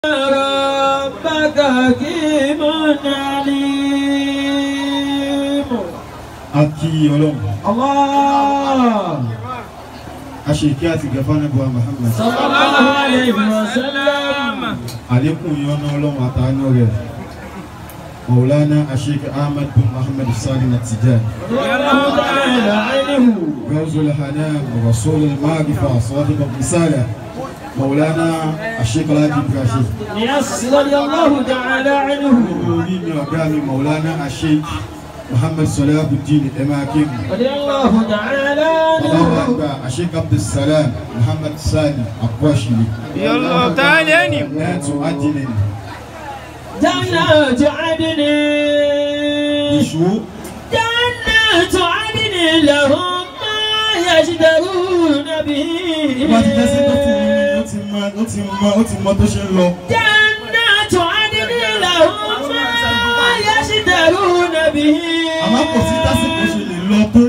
ربك حكيم عليم akí ọlọ́run الله aṣèké àti gẹ̀fánàbọ̀ Muhammad صلى الله عليه وسلم àlékún ìyọ́nà ọlọ́run àtàánú rẹ̀ Maulana aṣèké Ahmad bin Muhammad Salim At-Tijani رضي الله تعالى عنه غوز الحنان ورسول المعرفة صادق الرسالة مولانا الشيخ الحاج إبراهيم يس رضي الله تعالى عنه orí mi ọ̀gá mi Maulana Sheikh Muhammad Salahuddin Emakim رضي الله تعالى bàbá wa عنه àgbà Sheikh Abdulsalam Muhammad Sani Akwashili Yallah ta'ala ni. ẹ̀tù adìní جنات عدن ìṣó جنات عدن لهم ما يشترون به wọ́n ti jẹ́ sí tó fún mi ó ti mọ ó ti mọ ó ti mọ tó ṣe ń lọ جنات عدن لهم ما يشترون به àmọ́ kò sí tásìkò ṣe lè lọ tó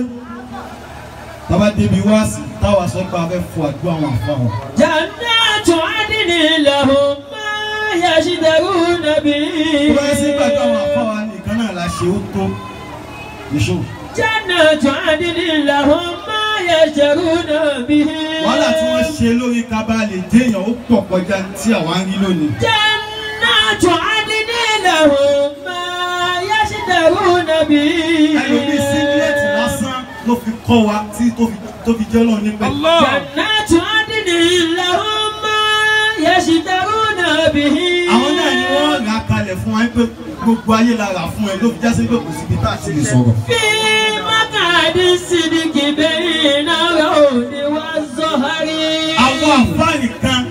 tábà débi wá sí táwa sọ pé a fẹ́ fọ àdúrà àwọn àfa wọn. جنات عدن لهم ما يشترون به tó bá yẹ sí gbàgbọ́ àwọn àfa wa nìkan náà la ṣe ó tó ìṣó. جنات عدن لهم ما يشترون به wàhálà tí wọ́n ṣe lórí kaba lè déèyàn ó pọ̀ kọjá tí àwa ń rí lónìí. جنات عدن لهم ما يشترون به ẹlòmíì síngílẹ̀tì lásán ló fi kọ́ wa tí tó fi tó fi jẹ́ lọ́ọ̀ nípa. Allah. جنات عدن لهم ما يشترون به àwọn náà ni wọ́n rà kalẹ̀ fún wa pé gbogbo ayé la rà fún ẹ ló fi já sí pé kò síbi tá a ti lè sọ̀rọ̀. في مقعد الصدق بين العود والزهر àwọn àǹfààní kan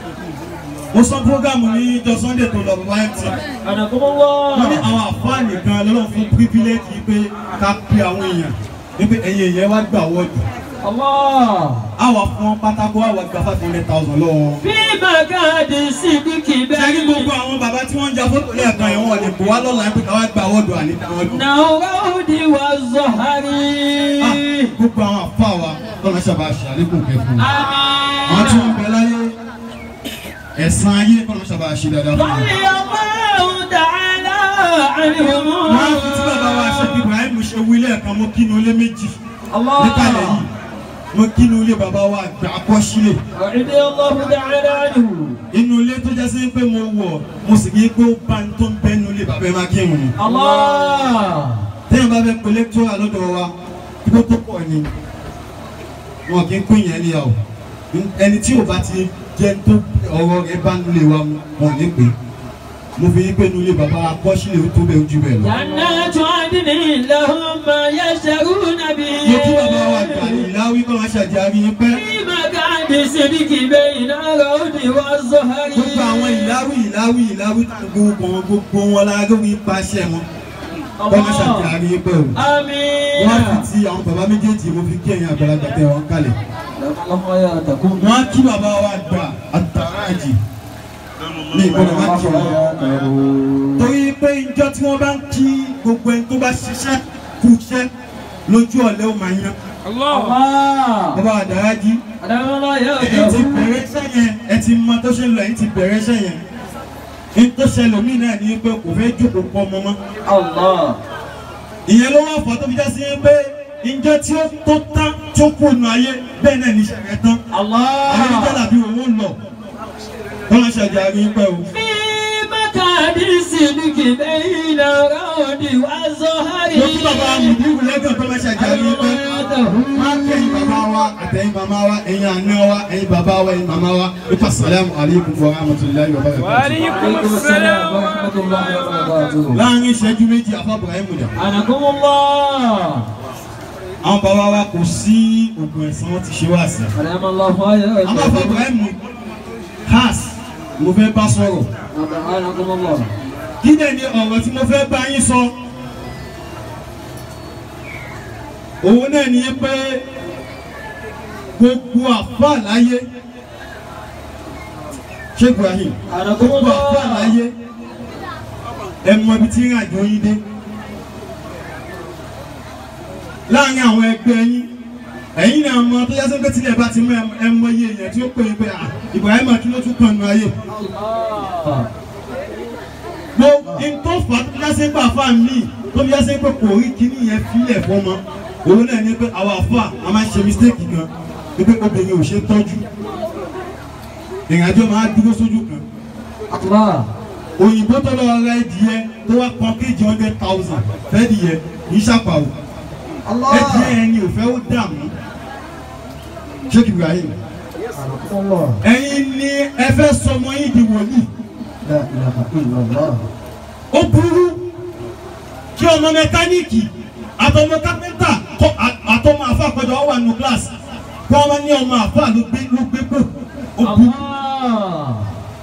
mo sọ fúrógámù ní ìjọ sunday tó lọ bàbá mt أنكم wọ́n ní الله àwọn àǹfààní kan lọ́lọ́ fún pírífílẹ́jì pé ká pe àwọn èèyàn wípé ẹ̀yin èèyàn wá gbà wọ́ọ̀dù الله àwa fún wọn pátákó àwa gba five hundred thousand lọ́wọ́ wọn. في مقعد الصدق sẹ́ni gbogbo بين àwọn bàbá tí wọ́n ń ja fótó lẹ́ẹ̀kan yẹn wọ́n lè bò wá lọ́la pé káwá gba wọ́ọ̀dù àní wọ́ọ̀dù. العود والزهر Ah, gbogbo àwọn àfa wa lọ́nà sábà ṣe àlékún kẹfún wọn tí آمين wọ́n bẹ láyé ẹ̀san ayé lọ́nà sábà ṣe dáadáa fún wọn. رضي الله تعالى عنهم wọ́n fi tí bàbá wa ṣe bí Ibrahim ṣe wí lẹ́ẹ̀kan mo kínú ilé méjì níkàlẹ̀ yìí mo kínú ilé bàbá wa àgbà akọ́sílẹ̀ رضي الله تعالى عنه inú ilé tó jẹ́ sí pé mo wọ̀ mo sì kí pé ó bá ń tó ń bẹ́ inú ilé bàbá ẹ máa kírun ni. الله téèyàn bá fẹ́ pe lẹ́kítọ́rà lọ́dọ̀ wa kí ló tó pọ̀ ni wọn kì í pín yẹn níyà o ẹni tí ò bá ti jẹ́ tó ọ̀rọ̀ rẹ̀ bá ń lé wa mu wọn ò ní pè é mo fi yí pé inú ilé bàbá akọ́sílẹ̀ ó tó bẹ́ẹ̀ ojú bẹ́ẹ̀ lọ. جنات عدن لهم ما يشترون به mo kí bàbá wa gbà ní ìláwí kọ́ máa ṣàjàrí yín pẹ́. في مقعد صدق بين العود والزهر gbogbo àwọn ìláwí ìláwí ìláwí gbogbo wọn gbogbo wọn la lórí ipasẹ̀ wọn kọ́ máa ṣàjàrí yín pẹ́ o. آمين wọ́n á fi ti àwọn bàbá méjèèjì mo fi kí ẹ̀yin àgbàlagbà tẹ wọn kalẹ̀. الله حياتكم wọ́n á kí bàbá wa gbà àtàràjì ní ìgbọ́dọ̀ má kí wọn. torí pé ìjọ tí wọ́n bá ń kí gbogbo ẹni tó bá ṣiṣẹ́ kú iṣẹ́ lójú ọ̀lẹ́ ó máa yan. Allah. الله bàbá àdàràjì أدام الله ẹ ti يرضى bẹ̀rẹ̀ iṣẹ́ yẹn ẹ ti mọ tó ṣe ń lọ ẹ ti bẹ̀rẹ̀ iṣẹ́ yẹn. ní tó ṣẹlẹ̀ mí náà ní pé kò fẹ́ jókòó pọ̀ ọmọ mọ́. الله ìyẹn ló wá fọ́ tó fi já sí pé ìjọ tí ó tó tán tó kù nù ayé bẹ́ẹ̀ náà ní ìṣẹ̀lẹ̀ tán. àwọn الله ìjọba bí owó ń lọ wọ́n lọ ṣàjàrí pẹ́ o. في مقعد صدق بين العود والزهر mo kí bàbá mùdíwù lẹ́gàn tó lọ ṣàjàrí pẹ́. máa ń kẹ́yìn bàbá wa àtẹ̀yìn màmá wa ẹ̀yin àná wa ẹ̀yin bàbá wa ẹ̀yin màmá wa ipa sàlámù aleykum wa rahmatulahi wa Wa barakatuh. alaykum assalam wa rahmatullahi wa barakatuh. láàrin ìṣẹ́jú méjì afábùrà ẹ̀ múdà. أنكم الله àwọn bàbá wa kò sí oògùn ẹ̀sán wọn ti ṣe wá sí. أدام الله àwọn afábùrà ẹ̀ mú has mo fẹ́ bá sọ̀rọ̀. أنكم الله kí dẹ̀ ni ọ̀rọ̀ tí mo fẹ́ bá yín sọ òun náà ni pé gbogbo àfáà láyé ṣé Ibrahim أنكم gbogbo àfáà الله láyé ẹ mọ ibi tí ìrìnàjò yín dé láàrin àwọn ẹgbẹ́ yín ẹ̀yin náà mọ tó yásẹ́ pé tílẹ̀ bá ti mú ẹ mọ iye èèyàn tí ó pè é pé à Ibrahim kí ló tún kàn nù ayé gbogbo ntọ́ fà tó yásẹ́ pé àfa mi tó yásẹ́ pé kò rí kíní yẹn fílẹ̀ fọmọ òun náà ní pé àwọn àfa a máa ń ṣe mistake gan ní pé obìnrin ò ṣe tọ́jú ìrìnàjò máa dúró sójú kan Allah. òyìnbó tó lọ ra ẹdìyẹ tó wá pọn kéjì hundred thousand fẹ́ dìyẹ kì í ṣàpàwò Allah. ẹdìyẹ yẹn ni ò fẹ́ ó dààmú Sheikh Ibrahim Allah. ẹ̀yin ni ẹ fẹ́ sọmọ yín di wòlíì La ilaha illallah. ó burú kí ọmọ mẹkáníìkì àtọmọ kápẹ́ntà kọ- à- àtọmọ àfa àpẹjọ wà nù kíláàsì kí wọ́n máa ní ọmọ àfa ló gbé ló gbé pò ó burú Allah.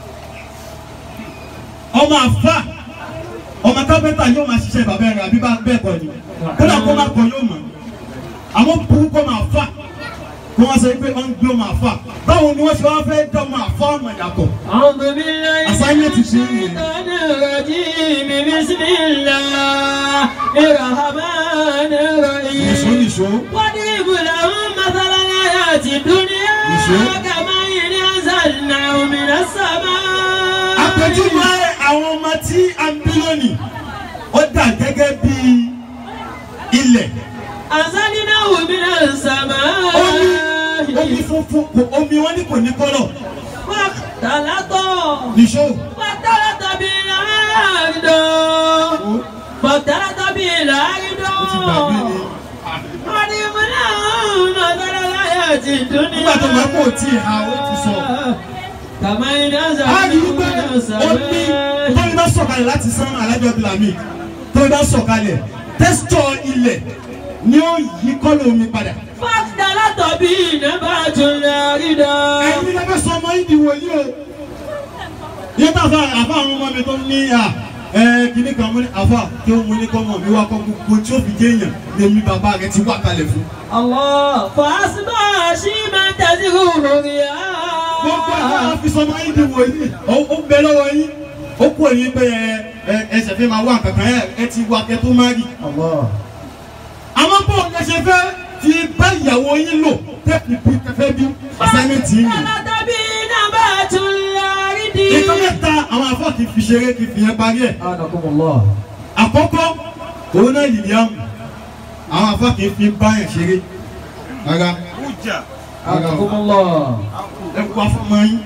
ọmọ àfa ọmọ kápẹ́ntà yóò máa ṣiṣẹ́ bàbá rẹ̀ àbí bá bẹ́ẹ̀ kọ́ ni kódà kó má kọ́ yóò mọ̀ àmọ́ burú kó máa fà kó wọ́n sọ pé wọ́n ń gbé ọmọ àfa báwo ni wọ́n ṣe wá fẹ́ dá ọmọ àfa ọmọ yàtọ̀ أعوذ بالله Assignment من is in here. الشيطان الرجيم بسم الله الرحمن nìṣó الرحيم nìṣó واضرب لهم مثل الحياة الدنيا نشوف. كماء أنزلناه من السماء àpèjúwe àwọn ọmọ tí a ń bí lónìí ó dà gẹ́gẹ́ bí ilẹ̀ أنزلناه من السماء omi omi funfun kò omi wọn ní kò ní kọ́lọ̀ واختلط nìṣó واختلط بالأرض واختلط بالأرض ó ti gbàgbé ni واضرب لهم مثل الحياة الدنيا nígbà tó máa kó tí ha ó ti sọ كما ينزل a rí i pé من omi السماء tóbi bá sọ̀kalẹ̀ láti sán alájọ bílámì tóbi bá sọ̀kalẹ̀ tẹ́sítọ̀ ilẹ̀ ni ó yí kọ́lọ̀ omi padà فاختلط به نبات الأرض ẹ̀yin ní ẹgbẹ́ sọ ọmọ yìí di wòlíì o yẹn tá a fa àfa àwọn ọmọ mi tó ní à ẹ kìnnì kan mú ní àfa tí ó mú ní kọ́mọ mi wá kọ́ gbogbo tí ó fi jẹ́ èèyàn lèmi bàbá rẹ ti wá kalẹ̀ fún. الله فأصبح شيما تزهو gbogbo àwọn الرياح afisọmọ yìí di wòlíì ó ó bẹ lọ́wọ́ yín ó kú òyìn pé ẹ ẹ ẹsẹ̀ fi máa wá kankan ẹ ẹ ti wá kẹ tó má rí. Allah. àmọ́ bó ẹ ṣe fẹ́ fi bá ìyàwó yín lò tẹ́kì bí kẹfẹ́ bí assignment yìí nìyí. فاختلط به نبات الأرض nǹkan mẹ́ta àwọn afọ́ kì í fi ṣeré kì í fi yẹn parí ẹ̀. Anakumullah. àkọ́kọ́ òun náà yìí yá mu àwọn afọ́ kì í fi báyàn ṣeré rárá Anakumullah. ẹ kú afọmọ yín.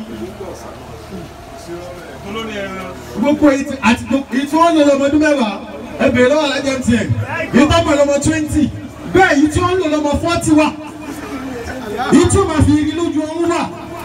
gbogbo èyí tí àti gbogbo èyí tí wọ́n lò lọ́mọ ọdún mẹ́wàá ẹ bèrè lọ́wọ́ alájẹ tiẹ̀ èyí tó mọ̀ lọ́mọ twenty bẹ́ẹ̀ èyí tí wọ́n lò lọ́mọ forty wà èyí tí wọ́n máa fi rí lójú ọ̀hún wà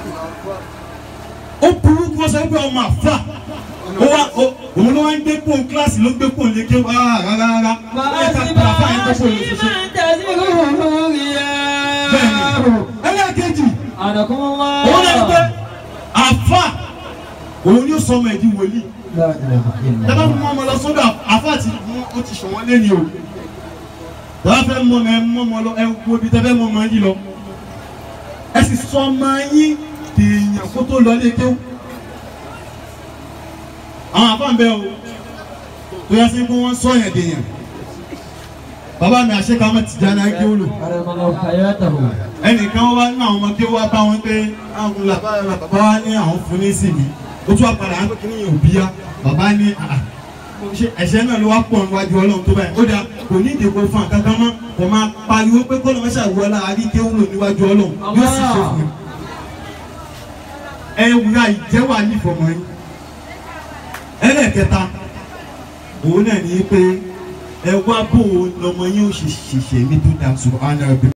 ó burú kí wọ́n sọ pé ọmọ àfà ó wá ó- òun ló wá ń gbé pòun kíláàsì ló gbé pòun lékè wá rárá rárá ó yẹ ká pa àfà yẹn tó فأصبح pòun lè ṣiṣẹ́. شيما تزهو الرياح bẹ́ẹ̀ni ẹlẹ́ẹ̀kejì Anakumullah. òun náà ń pẹ́ àfà òun ni ó sọ ọmọ ẹ̀dín wòlíì La ilaha tẹ́lá illallah. fún ọmọ lọ sọ́dọ̀ àfà àti mú ó ti sọ wọ́n lé ní o tẹ́lá fẹ́ mọ ọmọ ẹ mọ ọmọ lọ ẹ wo ibi tẹ́ fẹ́ mọ ọmọ yín lọ ẹ sì sọ ọmọ yín dèèyàn kó tó lọ lé kéwù àwọn àfà ń bẹ o tó yẹ sí pé wọ́n sọ yẹn dèèyàn bàbá mi àṣekámọ́ Tìjàní Akéwòlò Anakumullah hayatahu. ẹnìkan wá ní àwọn ọmọ kí ó wá bá wọn pé àwọn làbá bàbá wa ní àwọn fún ní sí mi ó tún àpàdà àwọn kìíní yẹn ò bí yá bàbá ní àà ṣe ẹ̀ṣẹ̀ náà ló wá pọ̀ níwájú ọlọ́run tó báyìí ó dáa kò ní ìdìbò fún àkàkà mọ́ kò máa pariwo pé kó lọ́mọ ṣàwọ́lá àríkéwúlò níwájú ọlọ́run yóò sì ṣe fún un. ẹ wúra ìjẹ́wọ́ àlìfọ̀mọ́ yín ẹlẹ́ẹ̀kẹta òun náà ní pé ẹ wá bò ó lọmọ yín ó ṣe ṣèṣe ní tó dáa sùn ánà